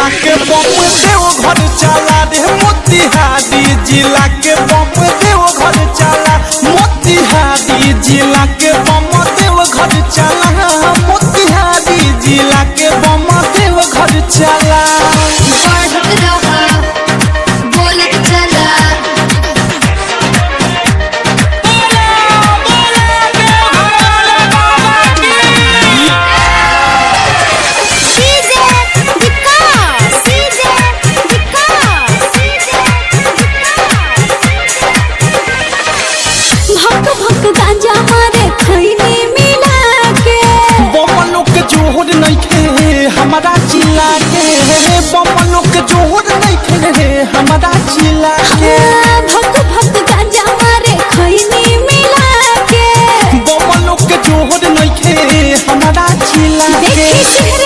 जिला के बम देव घर चला रे मोतिहारी जिला के बम देव घर चला मोतिहारी जिला के बम देव घर चला मोतिहारी जिला के बम देव घर चला बढ़त रहा बोलत चला CJ Vikas CJ Vikas CJ भक भक गांजा मारे खैनी मिला के बमनों के जोहर नहीं खे हमारा जिला के बमनों के जोहर नहीं खे हमारा जिला के भक भक गांजा मारे खैनी मिला के बमनों के जोहर नहीं खे हमारा जिला के देखी शहर